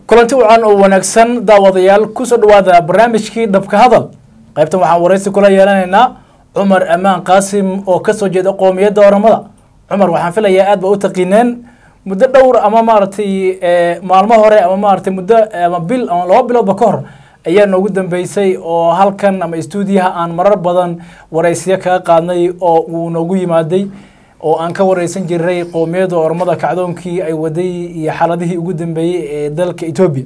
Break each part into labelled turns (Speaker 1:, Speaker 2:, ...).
Speaker 1: kulanti wacan oo wanaagsan daawadayaal kusoo dhawaada barnaamijkii dhabka hadal qaybtan waxaan waraysi kula yeelanaynaa cumar amaan qaasim oo kasoo jeeda qoomiyadda oramada cumar waxaan filayaa aad ba u taqiineen muddo dhowr ama maaragtay maalmo hore ama maaragtay muddo ama bil ama laba biloodba ka hor ayaa noogu dambeysay oo halkan ama stuudiyaha aan marar badan waraysiyo kaga qaadnay oo uu noogu yimaaday oo aan ka wareysan jiray qoomiyadda ormada kacdoonkii ay waday iyo xaaladihii ugu dambeeyey ee dalka etoobiya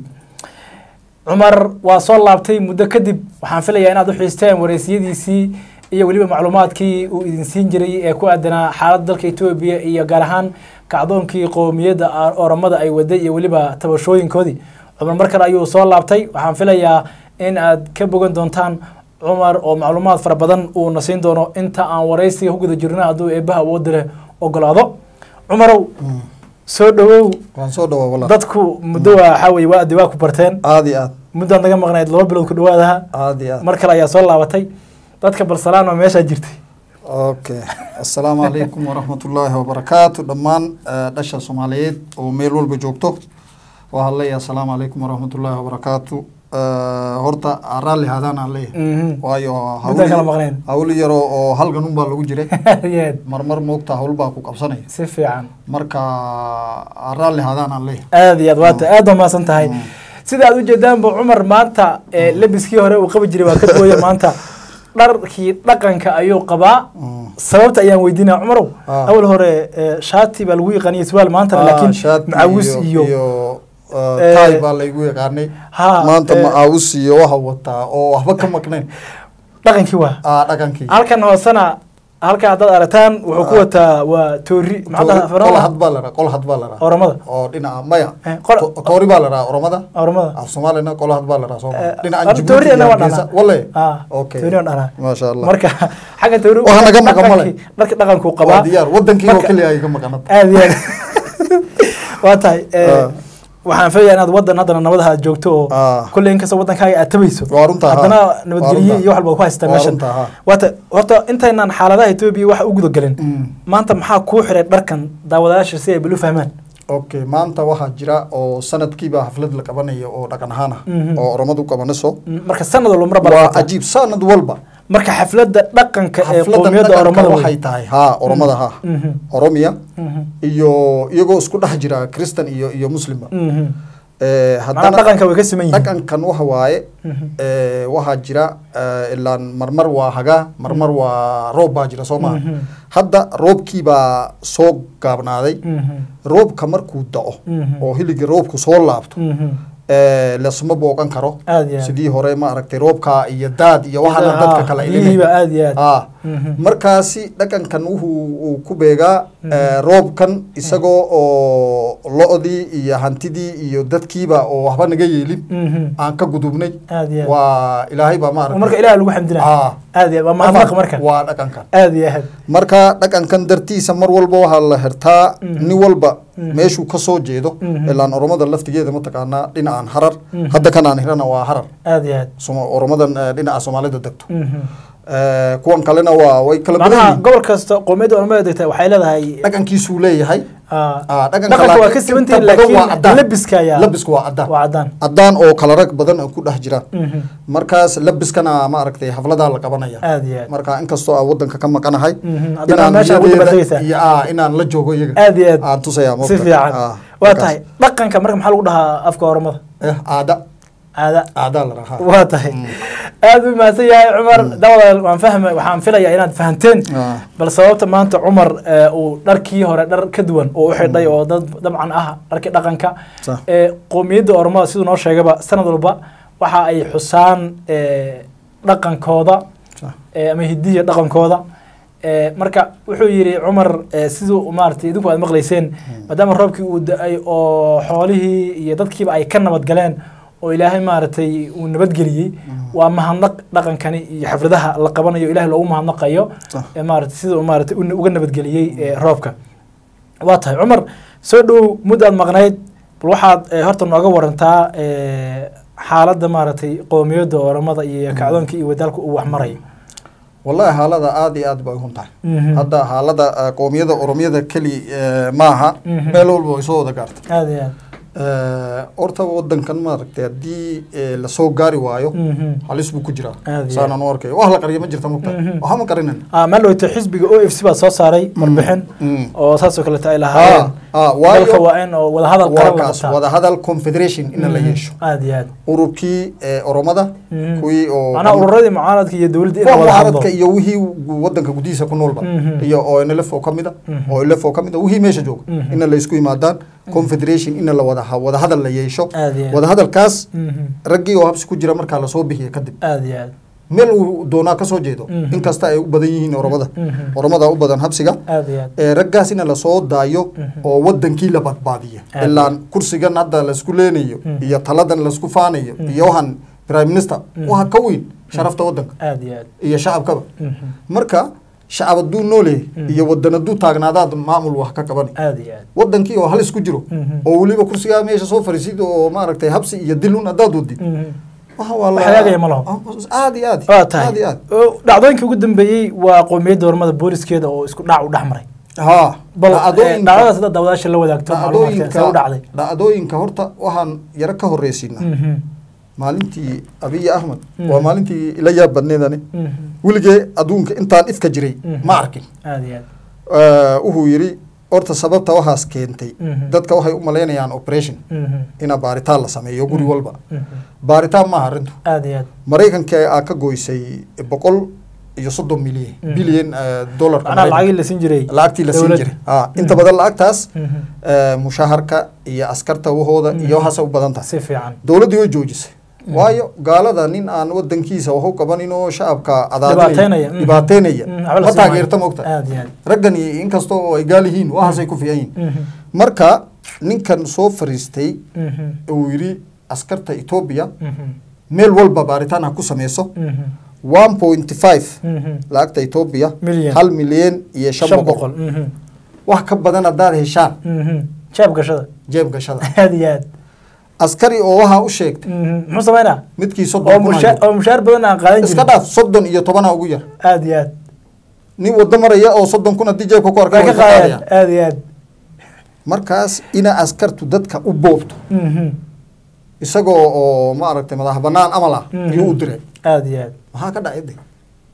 Speaker 1: cumar waa soo laabtay muddo kadib waxaan filayaa inaad u xiisteen wareysiyadiisii iyo weliba macluumaadkii uu idin siin jiray ee ku aadanaa xaaladda dalka etoobiya iyo gaar ahaan kacdoonkii qoomiyadda oromada ay waday iyo weliba tabashooyinkoodii cumar mar kale ayuu soo laabtay waxaan filayaa in aad ka bogan doontaan cumar oo macluumaad fara badan uuna siin doono inta aan waraysiga ku guda jirno hadduu eebbaha awoodda leh ogolaado cumarow soo dhawow
Speaker 2: waan soo dhawaa walaal
Speaker 1: dadku muddo waa waxaa weye waa addi waa ku barteen
Speaker 2: aad iyo aad
Speaker 1: muddaad naga maqnayd laba bilood ku dhawaadaha
Speaker 2: aad iyo aad
Speaker 1: mar kale ayaa soo laabatay dadka balsalaan oo meeshaa jirtay
Speaker 2: okay assalaamu calaykum waraxmatullaahi wabarakaatu dhammaan eh, dhasha soomaaliyeed oo meel walba joogto waxaan leeyahay assalaamu calaykum waraxmatullaahi wabarakaatu Eh, horta raalli haadaan aan leeyahay
Speaker 1: Mhm.
Speaker 2: waayo
Speaker 1: Muddaan kala maqnayn.
Speaker 2: hawl yaro oo halgan unbaa lagu jiray
Speaker 1: Yeed,
Speaker 2: marmar moogta hawl baa ku qabsanaya
Speaker 1: si fiican
Speaker 2: marka raalli haadaan aan leeyahay
Speaker 1: aad iyo aad waata aad baa mahadsan tahay sida aad ujeedaanba cumar maanta ee lebiskii hore uu qabi jiray waa ka duwaya maanta dharkii dhaqanka ayuu qabaa sababta ayaan weydiinaya cumarow
Speaker 2: Ah.
Speaker 1: awal hore eh, shaati baa lagu yaqaaniyay surwaal maantana
Speaker 2: Ah,
Speaker 1: laakiin
Speaker 2: shaati
Speaker 1: macawis iyo
Speaker 2: eh,
Speaker 1: eh,
Speaker 2: taay baa laygu yaqaanay
Speaker 1: Ha,
Speaker 2: maanta
Speaker 1: eh,
Speaker 2: macaawis iyo waxa wataa oo waxba ka maqnayn
Speaker 1: dhaqankii waa
Speaker 2: ah dhaqankii
Speaker 1: halkan hoosena halka haddaad aragtaan wuxuu ku wataa waa toori maxaa
Speaker 2: qol
Speaker 1: dhahaa
Speaker 2: had baa la dhahaa qol had baa la dhahaa
Speaker 1: oramada
Speaker 2: oo dhinaca maya
Speaker 1: Eh, qol-
Speaker 2: To- toori baa la dhahaa oromada
Speaker 1: oramada
Speaker 2: af soomaalina qol had baa la dhahaa
Speaker 1: Eh,
Speaker 2: sooma dhinaca
Speaker 1: or-
Speaker 2: Djibouti
Speaker 1: toori
Speaker 2: iyo
Speaker 1: ana waa
Speaker 2: Hargeysa.
Speaker 1: dhanaa.
Speaker 2: walle
Speaker 1: Ah,
Speaker 2: okay
Speaker 1: toori aan dhanaa.
Speaker 2: maasha allah
Speaker 1: marka xagga toori
Speaker 2: Waxa naga maqan male.
Speaker 1: dhaqankii- dharka dhaqankuu
Speaker 2: waa
Speaker 1: qabaa
Speaker 2: diyaar wadankii oo
Speaker 1: Marka-
Speaker 2: keliya ay ka maqanad
Speaker 1: aad iyo aad waa tahay eh,
Speaker 2: Ah.
Speaker 1: waxaan filayaa inaad wadan haddana nabadaha aad joogto oo
Speaker 2: Ah.
Speaker 1: kolley inkastoo wadankaaga aad tabayso
Speaker 2: Waa runtaa, ha.
Speaker 1: haddana
Speaker 2: Waa
Speaker 1: nabadgelyo
Speaker 2: runtaa.
Speaker 1: iyo wax walba ku haystaa
Speaker 2: Waa
Speaker 1: meeshan
Speaker 2: runtaa, ha.
Speaker 1: waata horta intaynaan xaaladaha etoobiya waxa u gudagelin
Speaker 2: Mm.
Speaker 1: maanta maxaa kuu xiray dharkan daawadayaasha si ay bal u fahmaan
Speaker 2: okay maanta waxaa jira oo sanadkiiba xaflad la qabanayo oo dhaqan ahaan ah
Speaker 1: Mhm.
Speaker 2: oo oromadu qabanayso
Speaker 1: Mm, marka sanad walba mar
Speaker 2: waa
Speaker 1: baa
Speaker 2: cajiib sanad walba
Speaker 1: marka xafladda dhaqanka ee
Speaker 2: xafladan
Speaker 1: qowmiyadda
Speaker 2: dhaqanka
Speaker 1: oromada
Speaker 2: waxay tahay ha oromada ha
Speaker 1: Mhm.
Speaker 2: oromiya
Speaker 1: Mhm.
Speaker 2: iyo iyagoo isku dhex jira christian iyo iyo muslimba
Speaker 1: Mhm.
Speaker 2: Eh,
Speaker 1: macnaha
Speaker 2: haddana
Speaker 1: dhaqanka way ka siman yihiin
Speaker 2: dhaqankan waxa waaye
Speaker 1: Mhm.
Speaker 2: eh, waxaa jira eh, ilaan marmar waa hagaa marmar waa roob baa jira soo maha
Speaker 1: Mhm.
Speaker 2: hadda roobkii baa soo gaabnaaday
Speaker 1: Mhm.
Speaker 2: roobka markuu da'o
Speaker 1: Mhm.
Speaker 2: oo hiligii roobku soo laabto
Speaker 1: Mhm.
Speaker 2: eh, lasma booqan karo
Speaker 1: aad iyo aad
Speaker 2: sidii hore ma aragtay roobka iyo daad iyo waxaana dadka kala
Speaker 1: biyihiiba
Speaker 2: ilinay
Speaker 1: aad iyo aad
Speaker 2: ah
Speaker 1: Mhm.
Speaker 2: markaasi dhaqankan wuxuu uu ku beegaa eh, roobkan isagoo oo lo-dii iyo hantidii iyo dadkiiba oo waxba naga yeelin
Speaker 1: Mhm.
Speaker 2: aan ka gudubnay
Speaker 1: aad iyo aad
Speaker 2: waa ilaahay baa ma
Speaker 1: marka
Speaker 2: aragtay
Speaker 1: ilaah lagu xamdinaya
Speaker 2: Ah.
Speaker 1: aad iyo aad waa mahadnaq marka
Speaker 2: waa dhaqankan
Speaker 1: aad iyo aad
Speaker 2: marka dhaqankan dartiisa mar walba waxaa la xirtaa
Speaker 1: Mhm.
Speaker 2: nin walba
Speaker 1: Mhm.
Speaker 2: meeshuu ka soo jeedo
Speaker 1: Mhm.
Speaker 2: ilaan oromada laftigeeda mataqaanaa dhinacaan harar hadda kan aan hirana waa harar
Speaker 1: aad iyo aad
Speaker 2: Soma- oromadan eh, dhinaca soomaalida degto
Speaker 1: Mhm.
Speaker 2: Eh, kuwan kalena waa way kala badan
Speaker 1: macnaha
Speaker 2: yihiin
Speaker 1: gobol kasta qowmiyadda oromada degta waxay leedahay
Speaker 2: dhaqankiisuu leeyahay
Speaker 1: ah,
Speaker 2: Ah, dhaqanka
Speaker 1: dhaqanka waa
Speaker 2: laakiin
Speaker 1: ka siman
Speaker 2: inta
Speaker 1: tihiin
Speaker 2: badan waa
Speaker 1: laakiin
Speaker 2: caddaan.
Speaker 1: labiska ayaa
Speaker 2: labisku waa caddaan
Speaker 1: waa caddaan
Speaker 2: caddaan oo kala rag badan oo ku dhex jira
Speaker 1: Mhm.
Speaker 2: markaas labiskana ma aragtay xafladaa la qabanaya
Speaker 1: aad iyo aad
Speaker 2: marka inkastoo aan wadanka ka maqanahay
Speaker 1: Mhm. haddana
Speaker 2: inaan
Speaker 1: meesha ugu
Speaker 2: niyadeeda
Speaker 1: dabaldegaysaa
Speaker 2: iyo ah, inaan la joogo iyaga
Speaker 1: aad iyo aad
Speaker 2: aan tusaya
Speaker 1: si fiican waa tahay dhaqanka marka maxaa lagu dhahaa afka oromada
Speaker 2: caada
Speaker 1: caada
Speaker 2: caadaa la rahaa
Speaker 1: waa tahay aad u mahadsan yahay cumar dawadaal waan fahma waxaan filayaa inaad fahanteen
Speaker 2: Ah.
Speaker 1: bal sababta maanta cumar eh, uu dharkii hore dhar ka duwan oo u xidhay oo dad dabcan ah dharkii dhaqanka
Speaker 2: Sax.
Speaker 1: ee qowmiyadda oromada siduu noo sheegaba sanad walba waxa ay xusaan eh, dhaqankooda
Speaker 2: Sax.
Speaker 1: eh, ama hidiya dhaqankooda Eh, marka wuxuu yidhi cumar eh, siduu maaragtay idinku aad maqlayseen maadaama roobkii uu da-ay oo xoolihii iyo dadkiiba ay ka nabad galeen oo ilaahay maaragtay uu nabadgeliyey waa mahadnaq dhaqankani iyo xafladaha la qabanayo ilahay loogu mahadnaqayo
Speaker 2: Sax.
Speaker 1: ee maaragtay sida uu maaragtay u- uga nabadgeliyey eh, roobka waa tahay cumar soo dhow muddo aad maqnayd bal waxaad eh, horta nooga warantaa eh, xaaladda maaragtay qowmiyadda oromada iyo kacdoonkii iyo wadaalka uu wax marayo
Speaker 2: wallahi xaalada aad iyo aad bay uhun tahay
Speaker 1: Mhm.
Speaker 2: hadda xaalada eh, qoomiyada oromiyada keli eh, maaha
Speaker 1: Mhm.
Speaker 2: meel walba way soo wada gaartay
Speaker 1: aad iyo aad
Speaker 2: Eh, horta wadankan maaragtay haddii eh, lasoo gaari waayo
Speaker 1: Mhm.
Speaker 2: halis buu ku jiraa
Speaker 1: Aad iyo
Speaker 2: saanaan u arkay wax la qariya ma jirta mogta
Speaker 1: Mhm.
Speaker 2: waxa ma qarinan
Speaker 1: ah meel dhowto xisbiga o f c baa soo saaray warbixin
Speaker 2: Mm.
Speaker 1: oo saasoo kaleeta ay lahaayeen
Speaker 2: ah, waayo-
Speaker 1: dalka waa in oo wadahadal
Speaker 2: waa
Speaker 1: qaran la
Speaker 2: kaas
Speaker 1: qabtaa
Speaker 2: wadahadal confederation in la
Speaker 1: Mhm.
Speaker 2: yeesho
Speaker 1: aad iyo aad
Speaker 2: ururkii eh, oromada
Speaker 1: Mhm.
Speaker 2: kuwii oo
Speaker 1: macnaha ururadii mucaaradka iyo dowladda in la
Speaker 2: kuwa
Speaker 1: wada hadlo
Speaker 2: mucaaradka iyo wixii gu- wadanka gudihiisa ku noolba
Speaker 1: Mhm.
Speaker 2: iyo oo nlf oo kamid a
Speaker 1: Mhm.
Speaker 2: oo lf oo kamid a wixii meesha jooga
Speaker 1: Mhm.
Speaker 2: ina la isku yimaadaan confederation ina la wada wadahadal la yeesho
Speaker 1: Aad iyo aad.
Speaker 2: wadahadalkaas
Speaker 1: Mhm.
Speaker 2: raggii oo habsi ku jira markaa lasoo bixiya kadib
Speaker 1: aad iyo aad
Speaker 2: meel uu doonaa kasoo jeedo
Speaker 1: Mhm.
Speaker 2: inkasta ay u badan yihiin oromada
Speaker 1: Mhm.
Speaker 2: oromada u badan habsiga
Speaker 1: aad iyo aad
Speaker 2: ee raggaas ina lasoo daayo
Speaker 1: Mhm.
Speaker 2: oo wadankii la badbaadiya
Speaker 1: Aad.
Speaker 2: ilaan kursigan hadda laisku leenayo
Speaker 1: Mhm.
Speaker 2: iyo taladan laisku faanayo
Speaker 1: Mhm.
Speaker 2: iyo waxaan prime minister
Speaker 1: Mhm.
Speaker 2: waxa ka weyn sharafta wadanka
Speaker 1: aad iyo aad
Speaker 2: iyo shacabkaba
Speaker 1: Mhm.
Speaker 2: marka shacab hadduu nooleyahay
Speaker 1: Mhm.
Speaker 2: iyo wadan hadduu taagnaadaad maamul wax ka qabanay
Speaker 1: aad iyo aad
Speaker 2: wadankii oo halis ku jiro
Speaker 1: Mhm.
Speaker 2: oo weliba kursigaa meesha soo fariisid oo maaragtay habsi iyo dilun haddaad wadid
Speaker 1: Mhm.
Speaker 2: waxa waa
Speaker 1: Wax hagaagaya ma laho.
Speaker 2: aad iyo aad
Speaker 1: waa tahay
Speaker 2: aad iyo aad
Speaker 1: Oo, dhacdooyinkii ugu dambeeyey waa qowmiyadda ormada booliskeeda oo isku dhac u dhex maray
Speaker 2: ha
Speaker 1: bal eh,
Speaker 2: dhacdooyinka-
Speaker 1: dhacdadaas hadda daawadaasha la wadaagto macluumaadka see u dhacday
Speaker 2: dhacdooyinka horta waxaan yaro ka horreysiinaa
Speaker 1: Mhm.
Speaker 2: maalintii abiy ahmed
Speaker 1: Mhm.
Speaker 2: waa maalintii ila yaab badneedani
Speaker 1: Mhm.
Speaker 2: weligee adduunka intaan ifka jiray
Speaker 1: Mhm.
Speaker 2: ma arkin
Speaker 1: aad iyo aad
Speaker 2: Eh, wuxuu yidhi horta sababta waxaas keentay
Speaker 1: Mhm.
Speaker 2: dadka waxay u malaynayaan operation
Speaker 1: Mhm.
Speaker 2: ina baaritaan la sameeyo guri walba
Speaker 1: Mhm.
Speaker 2: baaritaan maaha arrintu
Speaker 1: aad iyo aad
Speaker 2: maraykanka aa ka goysay boqol iyo soddon milyan
Speaker 1: Mhm.
Speaker 2: bilyan dollarka
Speaker 1: macnaha
Speaker 2: Maraykanka.
Speaker 1: lacagii la siin jiray
Speaker 2: lacagtii la siin
Speaker 1: dowladda.
Speaker 2: jiray ah inta badan lacagtaas
Speaker 1: Mhm.
Speaker 2: eh, mushaharka iyo askarta wahooda iyo
Speaker 1: Mhm.
Speaker 2: waxaasay u badan tahay
Speaker 1: si fiican
Speaker 2: dowladdii way joojisay
Speaker 1: Mhm.
Speaker 2: waayo gaalada nin aan wadankiisa wax u qabanin oo shacabka
Speaker 1: Dhibaateynaya.
Speaker 2: cadaadinaya
Speaker 1: Mhm.
Speaker 2: dhibaateynaya
Speaker 1: Mhm. waxba la
Speaker 2: ma
Speaker 1: siin maayo.
Speaker 2: taageerta moogta
Speaker 1: aad iyo aad
Speaker 2: raggan iyo inkasta oo ay gaal yihiin waxaasay ku fiican yihiin
Speaker 1: Mhm.
Speaker 2: marka ninkan soo fariistay
Speaker 1: Mhm.
Speaker 2: uu yidhi askarta etoobiya
Speaker 1: Mhm.
Speaker 2: meel walba baaritaan ha ku sameyso
Speaker 1: Mhm.
Speaker 2: one point five
Speaker 1: Mhm.
Speaker 2: lacagta etoobiya
Speaker 1: Milyan.
Speaker 2: hal milyan iyo shan
Speaker 1: shan
Speaker 2: boqol
Speaker 1: boqol Mhm.
Speaker 2: wax ka badan haddaad heshaan
Speaker 1: Mhm. jaab gashada
Speaker 2: jeeb gashada
Speaker 1: aad iyo aad
Speaker 2: askari oo waxaa u sheegtay
Speaker 1: Mhm. muxuu sameynaa
Speaker 2: midkii
Speaker 1: oo
Speaker 2: soddon kun
Speaker 1: mushaar
Speaker 2: hayo.
Speaker 1: oo mushaar badan aan qaadan
Speaker 2: iska
Speaker 1: jirin
Speaker 2: dhaaf soddon iyo tobana ugu yar
Speaker 1: aad iyo aad
Speaker 2: nin wado maraya oo soddon kun haddii jeebka ku arka
Speaker 1: way ka
Speaker 2: way ka
Speaker 1: qaadayaan
Speaker 2: qaadayaan
Speaker 1: aad iyo aad
Speaker 2: markaas ina askartu dadka u boobto
Speaker 1: Mhm.
Speaker 2: isagoo oo maaragtay madax banaan amal ah
Speaker 1: Mhm.
Speaker 2: ayuu u diray
Speaker 1: aad iyo aad
Speaker 2: maxaa ka dhacay de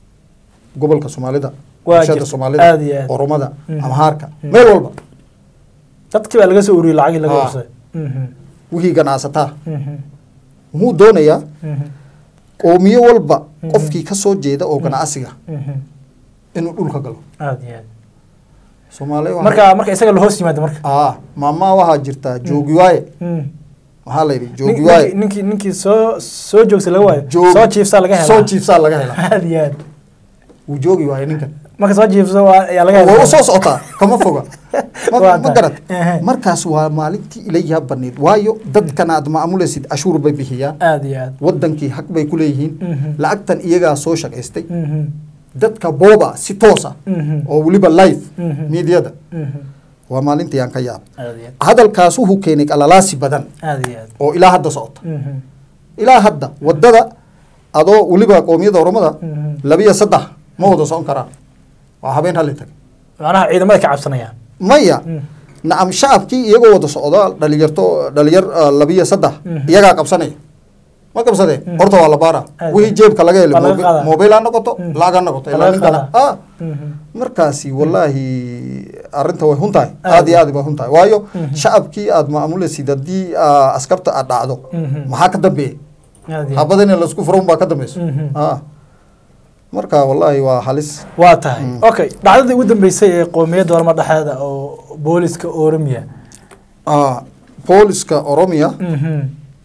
Speaker 2: gobolka soomaalida
Speaker 1: Waa
Speaker 2: bulshada
Speaker 1: jirta.
Speaker 2: soomaalida
Speaker 1: Aad iyo aad.
Speaker 2: oromada
Speaker 1: Mhm.
Speaker 2: amhaarka
Speaker 1: Mhm.
Speaker 2: meel walba
Speaker 1: dadkii baa laga soo uriyey lacagii laga
Speaker 2: Ah.
Speaker 1: ursaday Mhm.
Speaker 2: wixii ganacsataa
Speaker 1: Mhm.
Speaker 2: muxuu doonayaa
Speaker 1: Mhm.
Speaker 2: qoomiyo walba
Speaker 1: Mhm.
Speaker 2: qofkii ka soo jeeda oo ganacsiga
Speaker 1: Mhm.
Speaker 2: inuu dhulka galo
Speaker 1: aad iyo aad
Speaker 2: soomaaliya waxaa-
Speaker 1: marka marka isaga la hoos yimaado marka
Speaker 2: ah maamaa waxaa jirta joogi waaye
Speaker 1: Mhm.
Speaker 2: maxaa la yidhi
Speaker 1: Nin-
Speaker 2: joogi
Speaker 1: ninkii
Speaker 2: waaye
Speaker 1: ninkii ninkii soo soo joogsa laga waayo
Speaker 2: Joog-
Speaker 1: soo jiifsaa laga helaa
Speaker 2: soo jiifsaa laga helaa
Speaker 1: aad iyo aad
Speaker 2: wuu joogi waaye ninkan
Speaker 1: marka soo jiifso waa ayaa laga helaa
Speaker 2: way u soo socotaa kama foga Ma-
Speaker 1: Waa
Speaker 2: ma
Speaker 1: tahay.
Speaker 2: garad
Speaker 1: Ehe.
Speaker 2: markaas waa maalintii ila yaab badneyd waayo dadkan aad maamulaysid cashuur bay bixiyaan
Speaker 1: aad iyo aad
Speaker 2: wadankii haq bay ku leeyihiin
Speaker 1: Mhm.
Speaker 2: lacagtan iyagaa soo shaqaystay
Speaker 1: Mhm.
Speaker 2: dadka booba si toosa
Speaker 1: Mhm.
Speaker 2: oo weliba live
Speaker 1: Mhm.
Speaker 2: miidyada
Speaker 1: Mhm.
Speaker 2: waa maalintii aan ka yaab
Speaker 1: aad iyo
Speaker 2: hadalkaas wuxuu keenay qalalaasi badan
Speaker 1: aad aad iyo aad
Speaker 2: oo ilaa hadda socota
Speaker 1: Mhm.
Speaker 2: ilaa hadda wadada adoo weliba qoomiyada oromada
Speaker 1: Mhm.
Speaker 2: labiyo saddex ma wada socon karaan waa habeen halli tag
Speaker 1: macnaha ciidamada ka cabsanayaan
Speaker 2: maya
Speaker 1: Mhm.
Speaker 2: nacam shacabkii iyagoo wada socda dhalinyarto dhalinyar ah, labiyo saddex
Speaker 1: Mhm.
Speaker 2: iyagaa qabsanaya ma qabsadeen
Speaker 1: Mhm.
Speaker 2: horta waa la baara
Speaker 1: Aad.
Speaker 2: wixii jeebka laga
Speaker 1: Waa laga
Speaker 2: helay
Speaker 1: qaadaa.
Speaker 2: mobil ha noqoto
Speaker 1: Mhm.
Speaker 2: lacag ha noqoto
Speaker 1: Waa
Speaker 2: ilaa
Speaker 1: laga
Speaker 2: ninkana
Speaker 1: qaadaa.
Speaker 2: ah
Speaker 1: Mhm.
Speaker 2: markaasi wallaahi arrinta way hun tahay
Speaker 1: Aad.
Speaker 2: aad iyo aad bay hun tahay waayo
Speaker 1: Mhm.
Speaker 2: shacabkii aad maamulaysid haddii ah, askarta aad dhacdo
Speaker 1: Mhm.
Speaker 2: maxaa ka dambeeya
Speaker 1: aad iyo aad
Speaker 2: habada in laisku furo unbaa ka dambeyso
Speaker 1: Mhm.
Speaker 2: ah marka wallaahi waa halis
Speaker 1: waa tahay
Speaker 2: Mm.
Speaker 1: okay dhacdadii ugu dambeysay ee qoomiyadda orma dhexeeda oo booliska oromiya
Speaker 2: ah booliska oromiya
Speaker 1: Mhm.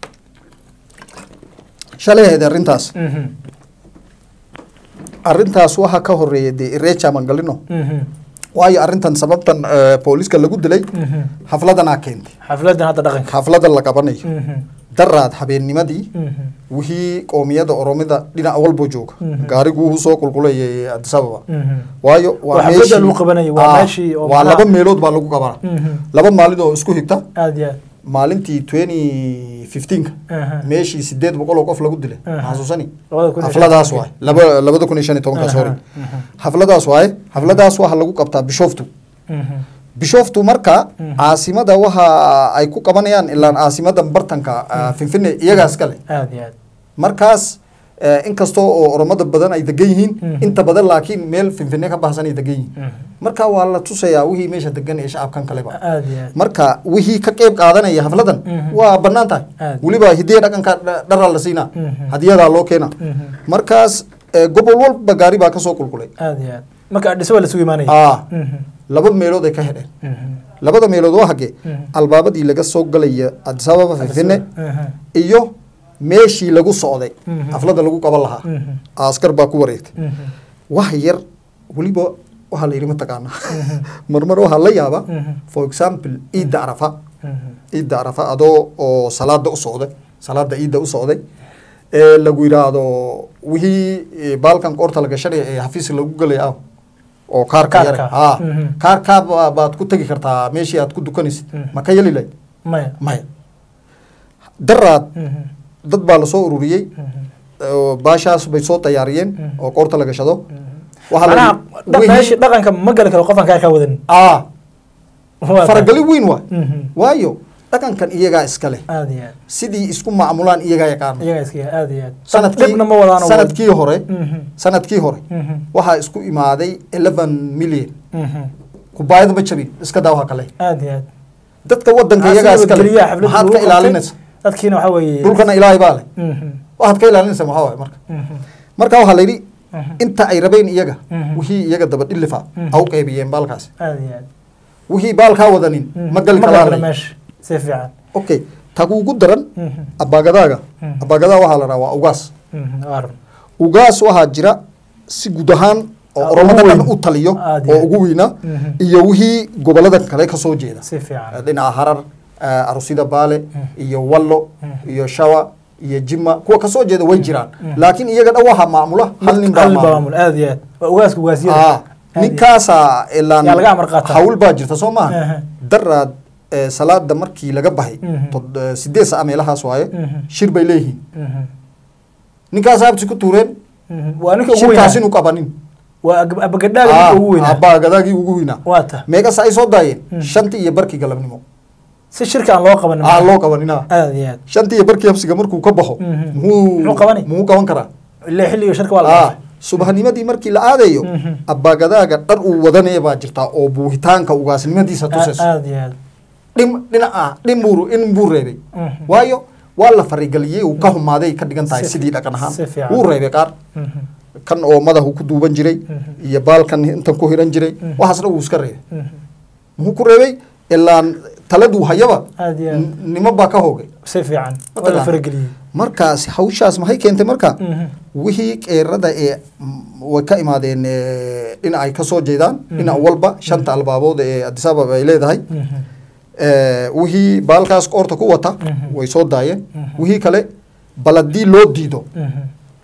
Speaker 2: shalay ahayd arrintaas
Speaker 1: Mhm.
Speaker 2: arrintaas waxaa ka horeeya dee ireja mangalino
Speaker 1: Mhm.
Speaker 2: waayo arrintan sababtan eh, booliska lagu dilay
Speaker 1: Mhm.
Speaker 2: xafladanaa keentay
Speaker 1: xafladan hadda dhaqanka
Speaker 2: xafladan la qabanayo
Speaker 1: Mhm.
Speaker 2: daraad habeennimadii
Speaker 1: Mhm.
Speaker 2: wixii qoomiyada oromida dhinac walbo jooga
Speaker 1: Mhm.
Speaker 2: gaarigu wuxuu soo qulqulayay addis ababa
Speaker 1: Mhm.
Speaker 2: waayo
Speaker 1: Waa xafladda lagu qabanayay, waa
Speaker 2: Ah,
Speaker 1: meeshii oo
Speaker 2: waa
Speaker 1: macnaha-
Speaker 2: laba meelood baa lagu qabanaa
Speaker 1: Mhm.
Speaker 2: laba maalin oo isku xigta
Speaker 1: aad iyo aad
Speaker 2: maalintii twenty fifteenka
Speaker 1: Aha.
Speaker 2: meeshii sideed boqol oo qof lagu dilay
Speaker 1: Aha.
Speaker 2: ma xasuusani
Speaker 1: Labada kun iyo shan
Speaker 2: xafladaas
Speaker 1: iyo
Speaker 2: waay laba labada kun iyo shan iyo tobanka
Speaker 1: Aha,
Speaker 2: sorry
Speaker 1: aha.
Speaker 2: xafladaas waaye xafladaas waxaa lagu qabtaa bishoftu
Speaker 1: Mhm.
Speaker 2: bishooftu marka
Speaker 1: Mhm.
Speaker 2: caasimada waxa ay ku qabanayaan ilaan caasimada bartanka ah, finfine iyagaas kale
Speaker 1: aad iyo aad
Speaker 2: markaas eh, inkastoo oo oromada badan ay degan yihiin
Speaker 1: Mhm.
Speaker 2: inta badan laakiin meel finfine ka baxsan ay degan yihiin
Speaker 1: Mhm.
Speaker 2: marka waa la tusayaa wixii meesha degan ee shacabkan kaleba
Speaker 1: aad iyo aad
Speaker 2: marka wixii ka qeyb qaadanaya xafladan
Speaker 1: Mhm.
Speaker 2: waa bannaan tahay
Speaker 1: Aad.
Speaker 2: weliba hidiya dhaqanka dha- dharaa la siinaa
Speaker 1: Mhm.
Speaker 2: hadiyadaa loo keena
Speaker 1: Mhm.
Speaker 2: markaas eh, gobol walba gaari baa kasoo qulqulay
Speaker 1: aad iyo aad marka adhiso waa lasugu imaanaya
Speaker 2: ah
Speaker 1: Mhm.
Speaker 2: laba meelood ay ka hedheen
Speaker 1: Mhm.
Speaker 2: labada meelood waa hagee
Speaker 1: Mhm.
Speaker 2: albaabadii laga soo galaya addis ababa finfine
Speaker 1: Mhm.
Speaker 2: iyo meeshii lagu socday
Speaker 1: Mhm.
Speaker 2: xaflada lagu qaban lahaa
Speaker 1: Mhm.
Speaker 2: askar baa ku wareegtay
Speaker 1: Mhm.
Speaker 2: wax yar weliba waxaa la yidhi mataqaana marmar waxaa la yaabaa
Speaker 1: Mhm.
Speaker 2: for example ciidda arafa
Speaker 1: Mhm.
Speaker 2: ciidda arafa adoo oo salaada u socday salaada ciidda u socday ee lagu yidhaahdo wixii eh, baalkan qoorta la gashanaya ee xafiis lagu gelay ah oo kaarka yare
Speaker 1: Kaarka.
Speaker 2: ha
Speaker 1: Mhm.
Speaker 2: kaarkaa ba- baad ku tegi kartaa meeshii aad ku dukanaysid
Speaker 1: Mhm.
Speaker 2: ma ka yeli lahayd
Speaker 1: maya
Speaker 2: maya daraad
Speaker 1: Mhm.
Speaker 2: dad baa lasoo ururiyey
Speaker 1: Mhm.
Speaker 2: oo baashaas bay soo diyaariyeen
Speaker 1: Mhm.
Speaker 2: oo qoorta la gashado
Speaker 1: Mhm.
Speaker 2: waxaa la
Speaker 1: macnaha
Speaker 2: yidhi,
Speaker 1: dha-
Speaker 2: wixii-
Speaker 1: meesha dhaqanka ma gali karo qofaan kaarkaa wadan
Speaker 2: ah
Speaker 1: Waa
Speaker 2: faragali weyn waay
Speaker 1: Mhm.
Speaker 2: waayo dhaqankan iyagaa iska leh
Speaker 1: aad iyo aad
Speaker 2: sidii isku macmulaan iyagaa yaqaana
Speaker 1: iyaga iska aad iyo aad
Speaker 2: sanadkii
Speaker 1: dhibna ma wadaan
Speaker 2: sanadkii hore
Speaker 1: Mhm.
Speaker 2: sanadkii hore
Speaker 1: Mhm.
Speaker 2: waxaa isku imaaday eleven million
Speaker 1: Mhm.
Speaker 2: kubaayada ma jabin iska daa waxa kale
Speaker 1: aad iyo aad
Speaker 2: dadka wadanka
Speaker 1: Waxaa
Speaker 2: iyagaa
Speaker 1: sii
Speaker 2: iska leh
Speaker 1: wadgeliyaa xafladda
Speaker 2: maxaad
Speaker 1: lagu
Speaker 2: ka
Speaker 1: qabtay.
Speaker 2: ilaalinaysa
Speaker 1: dadkiina waxaa weeye
Speaker 2: dhulkana ilaahay baa leh
Speaker 1: Mhm.
Speaker 2: waxaad ka ilaalinaysa maxaa waay marka
Speaker 1: Mhm.
Speaker 2: marka waxaa la yidhi
Speaker 1: Mhm.
Speaker 2: inta ay rabeen iyaga
Speaker 1: Mhm.
Speaker 2: wixii iyaga daba dhilifa
Speaker 1: Mhm.
Speaker 2: ha u qaybiyeen baalkaasi
Speaker 1: aad iyo aad
Speaker 2: wixii baalkaa wadanin
Speaker 1: Mhm.
Speaker 2: ma gali
Speaker 1: Ma
Speaker 2: karaan
Speaker 1: gala
Speaker 2: leh.
Speaker 1: meesha si fiican
Speaker 2: okay takuugu daran
Speaker 1: Mhm.
Speaker 2: abaagadaaga
Speaker 1: Mhm.
Speaker 2: abaagadaa waxaa la dhahaa waa ugaas
Speaker 1: Mhm. waa run
Speaker 2: ugaas waxaa jira si guud ahaan oo
Speaker 1: Ah,
Speaker 2: oromada
Speaker 1: ugu
Speaker 2: dhan
Speaker 1: weyn.
Speaker 2: u taliyo
Speaker 1: Aad iyo
Speaker 2: oo
Speaker 1: aad.
Speaker 2: ugu weyna
Speaker 1: Mhm.
Speaker 2: iyo wixii gobolada kale ka soo jeeda
Speaker 1: si fiican
Speaker 2: dhinaca harar eh, arusida baale
Speaker 1: Mhm.
Speaker 2: iyo wallo
Speaker 1: Mhm.
Speaker 2: iyo shawa iyo jima kuwa kasoo jeeda way jiraan
Speaker 1: Mhm.
Speaker 2: laakiin iyaga dhan waxaa maamula hal nin baa
Speaker 1: hal
Speaker 2: maamula
Speaker 1: maamul aad iyo aad waa ugaaska ugaasyada
Speaker 2: Ah,
Speaker 1: Aad iyo
Speaker 2: ninkaasaa ilaan
Speaker 1: Yaa laga amar qaataa.
Speaker 2: hawl baa jirta soo maaha
Speaker 1: Aha.
Speaker 2: daraad eh, salaada markii laga baxay
Speaker 1: Mhm.
Speaker 2: tod- eh, sideed saa meelahaas waaye
Speaker 1: Mhm.
Speaker 2: shir bay leeyihiin
Speaker 1: Mhm.
Speaker 2: ninkaas abti ku tuureen
Speaker 1: Mhm. waa ninka ugu
Speaker 2: shirkaas
Speaker 1: weynaa
Speaker 2: inuu qabanin
Speaker 1: waa ag- abagadhaaga ninka ugu weynaa
Speaker 2: abaagadaagii ugu weynaa
Speaker 1: waa ta
Speaker 2: meeqas ay soo daayeen
Speaker 1: Mhm.
Speaker 2: shantii iyo barkii galabnimo
Speaker 1: si shirka aan loo qabanin
Speaker 2: aa loo qabanina
Speaker 1: aad iyo aad
Speaker 2: shantii iyo barkii habsiga markuu ka baxo
Speaker 1: Mhm.
Speaker 2: muxuu
Speaker 1: Muxuu qabani?
Speaker 2: muxuu qaban karaa
Speaker 1: ilaa xilliga shirka waa la
Speaker 2: ah
Speaker 1: dhaafay
Speaker 2: subaxnimadii markii la aadayo
Speaker 1: Mhm.
Speaker 2: abaagadaaga dhar uu wadanaya baa jirtaa oo buuhitaanka ugaasnimadiisa tusayso
Speaker 1: aad iyo aad
Speaker 2: dhim dhinaca dhim buu in buu reebay
Speaker 1: Mhm.
Speaker 2: waayo waa la farigeliyey uu ka humaaday ka dhigan tahay
Speaker 1: Si-
Speaker 2: sidii dhaqan ahaan
Speaker 1: si fiican.
Speaker 2: wuu reebay qaar
Speaker 1: Mhm.
Speaker 2: kan oo madaxu ku duuban jiray
Speaker 1: Mhm.
Speaker 2: iyo baalkan intan ku hiran jiray
Speaker 1: Mhm.
Speaker 2: waxaasna wuu iska reebay
Speaker 1: Mhm.
Speaker 2: muxuu ku reebay ilaan taladuu hayaba
Speaker 1: aad iyo aad
Speaker 2: n- nimo baa ka hoogay
Speaker 1: si fiican waa la
Speaker 2: Mataqaan.
Speaker 1: farageliyey
Speaker 2: markaas hawshaas maxay keentay marka
Speaker 1: Mhm.
Speaker 2: wixii qeerada ee mm, way ka imaadeen eh, dhinac ay kasoo jeedaan
Speaker 1: Mhm.
Speaker 2: dhinac walba shanta albaabood ee addis ababa ay leedahay
Speaker 1: Mhm.
Speaker 2: Eh, wixii baalkaas qoorta ku wata
Speaker 1: Mhm.
Speaker 2: way soo daayeen
Speaker 1: Mhm.
Speaker 2: wixii kale bal haddii loo diido
Speaker 1: Mhm.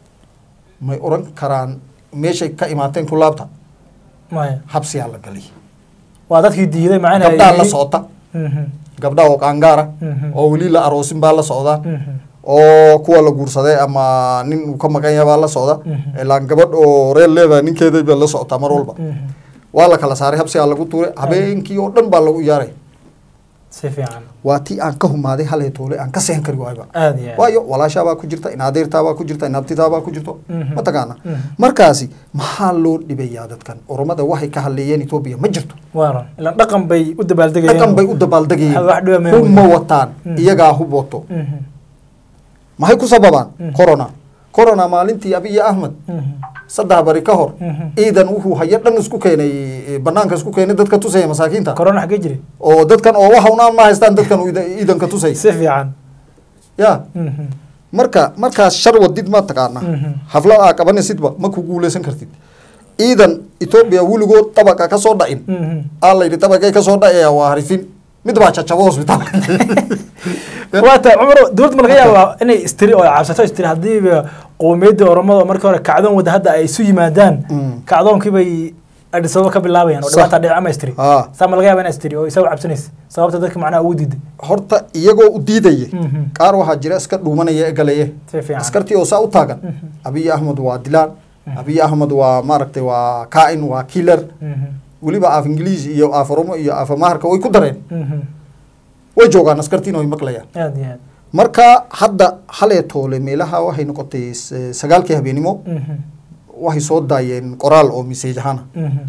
Speaker 2: may oran karaan meeshay ka imaateen ku laabta
Speaker 1: maya
Speaker 2: habsiyaa la galiy
Speaker 1: waa dadkii diiday macna
Speaker 2: gabdhaa la socota
Speaker 1: Mhm.
Speaker 2: gabdhaa oo qaangaara
Speaker 1: Mhm.
Speaker 2: oo weli la aroosin baa la socdaa
Speaker 1: Mhm.
Speaker 2: oo kuwa la guursaday ama nin uu ka maqan yahay baa la socda
Speaker 1: Mhm.
Speaker 2: ilaan gabadh oo reer leedahay ninkeeda baa la socotaa mar walba
Speaker 1: Mhm.
Speaker 2: waa la kala saaray habsigaa lagu tuuray habeenkii oo dhan baa lagu iyaaray
Speaker 1: si fiican
Speaker 2: waa tii aan ka humaaday halay toole aan ka seexan kari waayba
Speaker 1: aad iyo aad
Speaker 2: waayo walaashaabaa ku jirta inaadeertaabaa ku jirta inaabtitaabaa ku jirto
Speaker 1: Mhm.
Speaker 2: mataqaana
Speaker 1: Mhm.
Speaker 2: markaasi maxaa loo dhibayaa dadkan oromada waxay ka hadleeyeen etoobiya ma jirto
Speaker 1: waa run ilaan dhaqan bay u dabaaldegayeen
Speaker 2: dhaqan bay u dabaaldegayeen
Speaker 1: Wax dhiba ma
Speaker 2: hub ma
Speaker 1: weyn.
Speaker 2: wataan
Speaker 1: Mhm.
Speaker 2: iyagaa hub wato
Speaker 1: Mhm.
Speaker 2: maxay ku sababaan
Speaker 1: Mhm.
Speaker 2: corona corona maalintii abiy ahmed
Speaker 1: Mhm.
Speaker 2: saddex bari ka hor
Speaker 1: Mhm.
Speaker 2: ciidan wuxuu hayo dhan isku keenay eh, banaanka isku keenay dadka tusaya masaakiinta
Speaker 1: corona xaggee jiray
Speaker 2: oo dadkan oo waxa unaan ma haystaan dadkan uu ciida- ciidanka tusay
Speaker 1: si fiican
Speaker 2: ya
Speaker 1: Mhm.
Speaker 2: marka markaas shar wadid ma taqaana
Speaker 1: Mhm.
Speaker 2: xaflad aa qabanaysidba ma ku guuleysan kartid ciidan etoobiya weligood tabaqa ka soo dhacin
Speaker 1: Mhm.
Speaker 2: aa la yidhi tabaqay ka soo dhacaya waa harifin mid baa jajabo hosbitaal
Speaker 1: waa ta cumar dowladda ma laga yaabaa inay istiri oo cabsato istiri haddiiba qowmiyadda oromada oo markii hore kacdoon wada hadda ay isu yimaadaan
Speaker 2: Mm.
Speaker 1: kacdoonkii bay Addis Ababa ka bilaabayaan oo
Speaker 2: Sax.
Speaker 1: dhibaata dhici ama istiri
Speaker 2: Aa.
Speaker 1: saa ma laga yaabaa inay istiri oo isaga cabsanaysa sababta dadka macnaha ugu diiday
Speaker 2: horta iyagoo u diidaya
Speaker 1: Mhm.
Speaker 2: qaar waxaa jira iska dhuumanaya ee galeye
Speaker 1: si fiican
Speaker 2: askartii oo saa u taagan
Speaker 1: Mhm.
Speaker 2: abiy ahmed waa dilaan abiy ahmed waa maaragtay waa kaa'in waa killer
Speaker 1: Mhm.
Speaker 2: weliba af ingiliis iyo af oromo iyo af amaharka way ku dareen
Speaker 1: Mhm.
Speaker 2: way joogaan askartiina way maqlayaan
Speaker 1: aad iyo aad
Speaker 2: marka hadda halee toole meelaha waxay noqotay s- sagaalkii habeenimo
Speaker 1: Mhm.
Speaker 2: waxay soo daayeen qoraal oo message ahaana
Speaker 1: Mhm.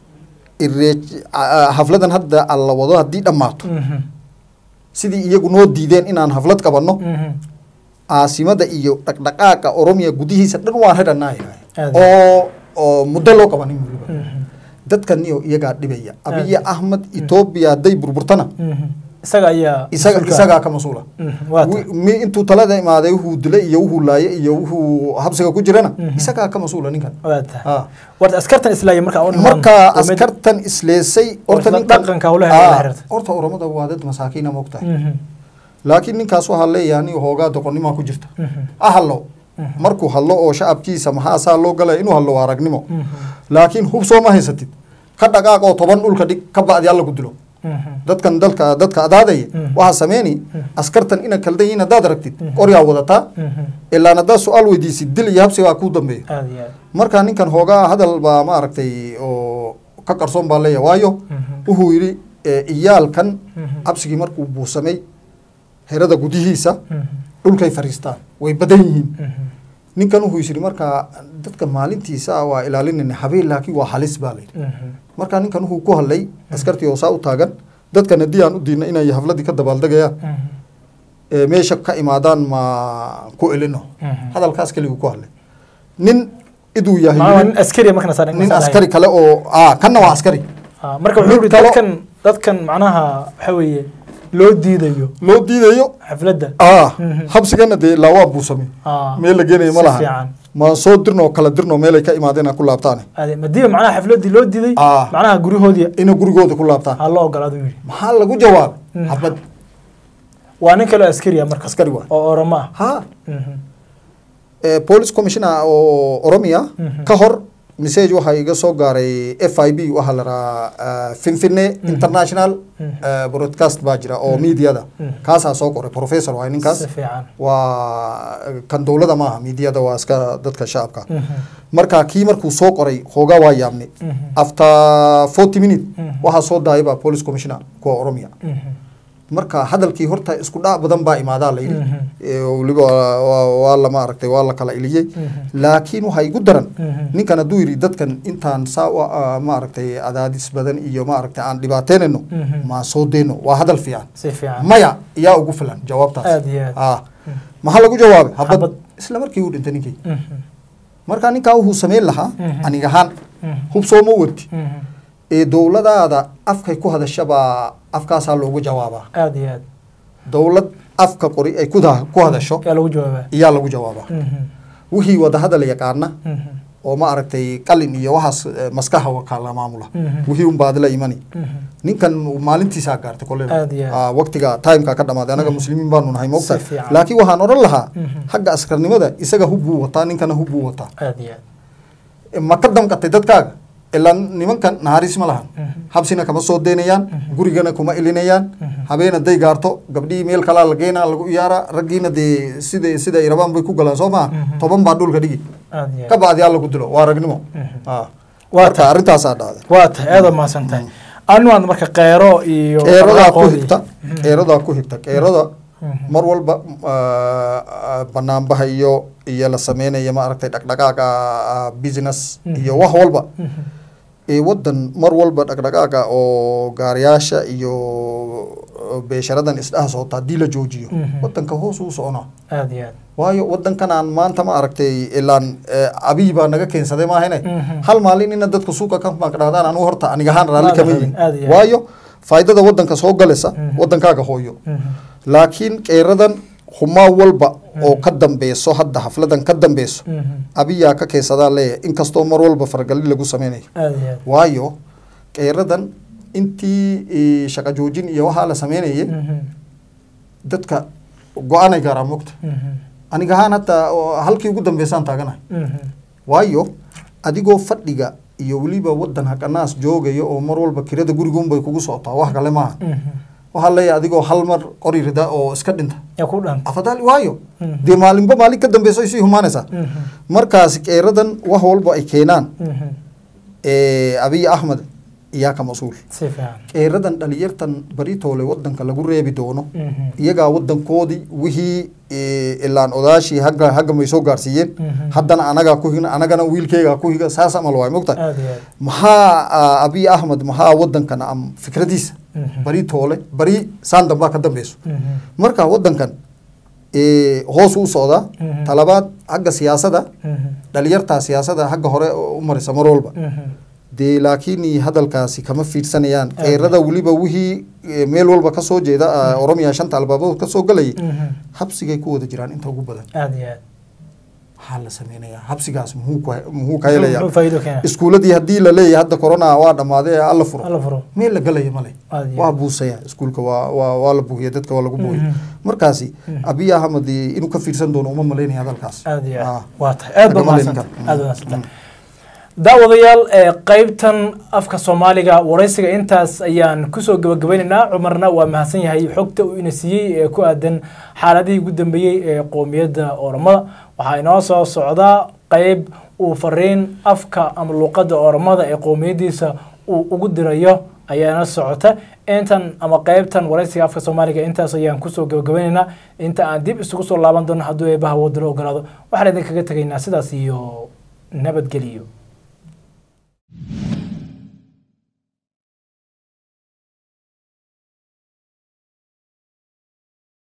Speaker 2: Irreej- a- a- hafladan hadda alla wado haddii dhammaato
Speaker 1: Mhm.
Speaker 2: sidii iyagu noo diideen inaan haflad qabanno
Speaker 1: Mhm.
Speaker 2: caasimada iyo dhaqdhaqaaqa oromiya gudihiisa dhan waan redhanaa
Speaker 1: Aad.
Speaker 2: oo oo muddo loo qabanin weliba
Speaker 1: Mhm.
Speaker 2: dadkan iyo iyagaa dhibaya abiy
Speaker 1: Aad.
Speaker 2: ahmed etoobiya hadday burburtana
Speaker 1: Mhm. isaga ayaa
Speaker 2: isaga
Speaker 1: mas-uulka ah.
Speaker 2: isagaa ka mas-uula
Speaker 1: Mhm. waa ta
Speaker 2: Wi- mi intuu talada imaaday wuxuu dilay iyo wuxuu laayay iyo wuxuu habsiga ku jirana
Speaker 1: Mhm.
Speaker 2: isagaa ka mas-uula ninkan
Speaker 1: waa ta
Speaker 2: Ha.
Speaker 1: warta askartan islaaya markaa u dhimaan
Speaker 2: marka
Speaker 1: oo mid-
Speaker 2: askartan isleesay horta
Speaker 1: isla
Speaker 2: ninkan-
Speaker 1: dhaqanka hawlaha
Speaker 2: Ah,
Speaker 1: la xiriirta.
Speaker 2: horta oromada waa dad masaakiina moogtahay
Speaker 1: Mhm.
Speaker 2: laakiin ninkaas waxaa leeyahay aniga hoogaa doqonnimaa ku jirta
Speaker 1: Mhm.
Speaker 2: ha hadlo markuu hadlo oo shacabkiisa maxaa saa loo galaya inuu hadlo waa aragnimo
Speaker 1: Mhm.
Speaker 2: laakiin hub soo ma haysatid ka dhaqaaq oo toban dhulka dhig ka bacdi alla ku dilo
Speaker 1: Mhm.
Speaker 2: dadkan dalka dadka adaadaya
Speaker 1: Mhm.
Speaker 2: waxaa sameyni askartan ina kaldan yihiin haddaad aragtid qoryaa wadataa
Speaker 1: Mhm.
Speaker 2: ilaan haddaad su-aal weydiisid dil iyo habsigaa kuu dambeeyo
Speaker 1: aad iyo aad
Speaker 2: marka ninkan hoogaa hadal baa ma aragtay oo ka qarsoon baa leeyahay waayo
Speaker 1: Mhm.
Speaker 2: wuxuu yidhi eh, iyaalkan
Speaker 1: Mhm.
Speaker 2: habsigii markuu buusamay herada gudihiisa
Speaker 1: Mhm.
Speaker 2: dhulkay fariistaan way badan yihiin
Speaker 1: Mhm.
Speaker 2: ninkan wuxuu is yidhi marka dadka maalintiisa waa ilaalinayna habeen laakiin waa halis baa layidhi
Speaker 1: Mhm.
Speaker 2: marka ninkan wuxuu ku hadlay askartii oo saa u taagan dadkan haddii aan u diidna inay hafladii ka dabaaldegayaan
Speaker 1: Mhm.
Speaker 2: ee meesha ka imaadaan ma ku elino
Speaker 1: Mhm.
Speaker 2: hadalkaas keliguu ku hadlay nin iduu yahay
Speaker 1: Macnaha waa
Speaker 2: nin-
Speaker 1: nin askari markana saa
Speaker 2: nin askari kale oo ah kanna waa askari
Speaker 1: marka wuxuu
Speaker 2: Mid
Speaker 1: yidhi
Speaker 2: kalo-
Speaker 1: dadkan dadkan macnaha waxa weeye loo diidayo
Speaker 2: loo diidayo
Speaker 1: xafladda
Speaker 2: ah
Speaker 1: Mhm.
Speaker 2: habsigana dee ilaa waa buusame
Speaker 1: Ah,
Speaker 2: meel la geenayo ma
Speaker 1: si
Speaker 2: laha
Speaker 1: fiican.
Speaker 2: ma soo dirnoo kala dirno meelay ka imaadeen ha ku laabtaane
Speaker 1: Ade- madiiba macnaha xafladdii loo diiday
Speaker 2: Ah.
Speaker 1: macnaha guryahoodii
Speaker 2: inay gurigooda ku laabtaan
Speaker 1: ha loo ogolaado yidhi
Speaker 2: maxaa lagu jawaabay
Speaker 1: Mhm.
Speaker 2: xabad
Speaker 1: waa nin kaloo askari ah marka
Speaker 2: askari waa
Speaker 1: oo oromo ah
Speaker 2: ha
Speaker 1: Mhm.
Speaker 2: eh, police commissioner oo oromia
Speaker 1: Mhm.
Speaker 2: ka hor message waxaa iga soo gaaray f i b waxaa la rahaa finfine international
Speaker 1: Mhm.
Speaker 2: eh, broadcast baa jira oo mediada
Speaker 1: Mhm.
Speaker 2: kaasaa soo qoray professor waay ninkaas
Speaker 1: si fiican
Speaker 2: waa kan dowlada maaha mediada waa iska dadka shacabka
Speaker 1: Mhm.
Speaker 2: marka kii markuu soo qoray hoogaa waa yaabnay
Speaker 1: Mhm.
Speaker 2: after forty minute
Speaker 1: Mhm.
Speaker 2: waxaa soo daayaba police commissioner kuwa oromia
Speaker 1: Mhm.
Speaker 2: marka hadalkii horta isku dhac badan baa imaadaa la yidhi
Speaker 1: Mhm.
Speaker 2: Eh, weliba waa- waa waa la maaragtay waa la kala iliyey
Speaker 1: Mhm.
Speaker 2: laakiin waxaa igu daran
Speaker 1: Mhm.
Speaker 2: ninkan hadduu yidhi dadkan intaan saa u ah, maaragtay cadaadis badan iyo maaragtay aan dhibaateynayno
Speaker 1: Mhm.
Speaker 2: maan soo deyno waa hadal fiican
Speaker 1: si fiican
Speaker 2: maya yaa ugu filan jawaabtaas
Speaker 1: aad iyo aad
Speaker 2: ah maxaa lagu jawaabay
Speaker 1: Habad.
Speaker 2: habad isla markii uu dhintay ninkii
Speaker 1: Mhm.
Speaker 2: marka ninkaa wuxuu samayn lahaa
Speaker 1: Mhm.
Speaker 2: aniga ahaan
Speaker 1: Mhm.
Speaker 2: hub sooma wati
Speaker 1: Mhm.
Speaker 2: ee dowladaada afkay ku hadashabaa afkaasaa loogu jawaabaa
Speaker 1: aad iyo aad
Speaker 2: dowlad afka qori ay ku da- ku hadasho
Speaker 1: yaa lagu jawaabaa
Speaker 2: iyaa lagu jawaabaa
Speaker 1: Mhm.
Speaker 2: wixii wada hadal yaqaana
Speaker 1: Mhm.
Speaker 2: oo ma aragtay qalin iyo waxaas eh, maskaxa wakala maamula
Speaker 1: Mhm.
Speaker 2: wixii un baadila imani
Speaker 1: Mhm.
Speaker 2: ninkan maalintiisaa gaartay koleyba
Speaker 1: Aad iyo aad.
Speaker 2: Ah, waqtiga timeka ka dhamaaday anaga muslimiin baanu nahay moogta
Speaker 1: Si fiican.
Speaker 2: laakiin waxaan odhan lahaa
Speaker 1: Mhm.
Speaker 2: xagga askarnimada isaga hub buu wataa ninkana hub buu wataa
Speaker 1: aad iyo aad
Speaker 2: Eh, ma ka damqatay dadkaaga ilaa nimankan naxariis ma lahan
Speaker 1: Mhm.
Speaker 2: habsina kama soo deynayaan gurigana kuma ilinayaan
Speaker 1: Mhm.
Speaker 2: habeen hadday gaarto gabdhihii meel kalaa la geenaa lagu iyaaraa raggiina dee sida sida ay rabaan bay ku galaan soo maha
Speaker 1: Mhm.
Speaker 2: toban baa dhulka dhigi
Speaker 1: aad iyo
Speaker 2: ka
Speaker 1: aad
Speaker 2: bacdi alla ku dilo waa ragnimo
Speaker 1: Mhm.
Speaker 2: Ah.
Speaker 1: Waa
Speaker 2: marka
Speaker 1: tahay.
Speaker 2: arrintaasaa dhacday
Speaker 1: waa tahay aad mahadsan tahay anu aan marka qeyro iyo
Speaker 2: qeeradaa ku
Speaker 1: dhaqaaqoodii.
Speaker 2: xigta qeeradaa ku xigta qeerada
Speaker 1: Mhm.
Speaker 2: mar walba ah, ah, banaanbaha iyo iyo la sameynaya ma aragtay dhaqdhaqaaqa ah, business
Speaker 1: Mhm.
Speaker 2: iyo wax walba
Speaker 1: Mhm.
Speaker 2: ee wadan mar walba dhaqdhaqaaqa oo gaariyaasha iyo beesharadan isdhaha socota haddii la joojiyo
Speaker 1: Mhm.
Speaker 2: wadanka hoos uu soconaa
Speaker 1: aad iyo aad
Speaker 2: waayo wadankan aan maanta ma aragtay ilaan eh, abiy baa naga keensaday maahane
Speaker 1: Mhm.
Speaker 2: hal maalin ina dadka suuqa ka maaqdhaadaan anu horta aniga ahaan raalli
Speaker 1: Maada
Speaker 2: kama
Speaker 1: rabin,
Speaker 2: yihin
Speaker 1: aad iyo aad.
Speaker 2: waayo faa'iidada wadanka soo galaysa
Speaker 1: Mhm.
Speaker 2: wadankaaga hooyo
Speaker 1: Mhm.
Speaker 2: laakiin qeeradan humaa walba oo ka dambeyso hadda hafladan ka dambeyso
Speaker 1: Mhm.
Speaker 2: abiyaa ka keensadaa leeyahay inkastoo mar walba faragali lagu sameynayo
Speaker 1: aad iyo aad
Speaker 2: waayo qeeradan intii eh, shaqo joojin iyo waxaa la sameynayay
Speaker 1: Mhm.
Speaker 2: dadka go-aanay gaaraan mogta
Speaker 1: Mhm.
Speaker 2: aniga ahaan hataa oo halkii ugu dambeysaan taaganahay
Speaker 1: Mhm.
Speaker 2: waayo adigoo fadhiga iyo weliba wadan haqanaas joogaya oo mar walba kirada gurigunbay kugu socotaa wax kale maaha
Speaker 1: Mhm.
Speaker 2: waxaa leeyahay adigoo hal mar qori rida oo iska dhinta
Speaker 1: yaa ku dhan
Speaker 2: afadaali waayo
Speaker 1: Mhm.
Speaker 2: dee maalinba maalin ka dambeyso ay sii humaanaysaa
Speaker 1: Mhm.
Speaker 2: markaas qeeradan wax walba ay keenaan
Speaker 1: Mhm.
Speaker 2: eh, abiy axmed iyaa ka mas-uul
Speaker 1: si fiican
Speaker 2: qeeradan dhalinyartan baritoole wadanka lagu reebi doono
Speaker 1: Mhm.
Speaker 2: iyagaa wadankoodii wixii eh, ilaan odaashii hagga hagga may soo gaarsiiyeen
Speaker 1: Mhm.
Speaker 2: haddana anagaa ku higna anagana wiilkeygaa ku higa saas amal waay mogta
Speaker 1: aad iyo aad
Speaker 2: maxaa ah, abiy ahmed maxaa wadankan am fikradiisa
Speaker 1: Mhm.
Speaker 2: bari toole bari saan dambaa ka dambeyso
Speaker 1: Mhm.
Speaker 2: marka wadankan eh, hoos u socdaa
Speaker 1: Mhm.
Speaker 2: talabaad xagga siyaasada
Speaker 1: Mhm.
Speaker 2: dhalinyartaa siyaasada xagga hore u marisa mar walba
Speaker 1: Mhm.
Speaker 2: dee laakiin hadalkaasi kama fiirsanayaan
Speaker 1: Aad.
Speaker 2: qeyrada weliba wixii eh, meel walba kasoo jeeda ah, oromiya shanta albaabood kasoo galayay
Speaker 1: Mhm.
Speaker 2: habsigay ku wada jiraan inta ugu badan
Speaker 1: aad iyo aad
Speaker 2: maxaa la sameynayaa habsigaas muxuu ku- muxuu ka helayaa
Speaker 1: Muxuu faa'iido keena
Speaker 2: iskuuladii haddii la leeyahay hadda corona waa dhammaaday ee alla furo
Speaker 1: alla furo
Speaker 2: meel la galaya male
Speaker 1: aad iyo
Speaker 2: waa
Speaker 1: aad
Speaker 2: buusaya iskuulka waa waa waa la buuhiya dadka waa lagu buuhiya
Speaker 1: Mhm.
Speaker 2: markaasi
Speaker 1: Mhm.
Speaker 2: abiy ahmed eh, inuu ka fiirsan doono uma malaynaya hadalkaas
Speaker 1: aad iyo aad
Speaker 2: Ah.
Speaker 1: waa tahay aad ba
Speaker 2: Lagama leyn
Speaker 1: mahadsan
Speaker 2: karo.
Speaker 1: aad ba mahadsan daawadayaal ee qeybtan afka soomaaliga waraysiga intaas ayaan kusoo gabagabaynaynaa cumarna waa mahadsan yahay xogta uu ina siiyey ee ku aadan xaaladihii ugu dambeeyey ee qoomiyadda oromada waxaa inoo soo socdaa qeyb uu fariin afka ama luuqadda oromada ee qoomiyaddiisa uu ugu dirayo ayaana socota intan ama qeybtan waraysiga afka soomaaliga intaas ayaan kusoo gabagabaynaynaa inta aan dib isugu soo laaban doono hadduu eebaha wadalo ogolaado waxaan idinkaga tegaynaa sidaas iyo nabadgeliyo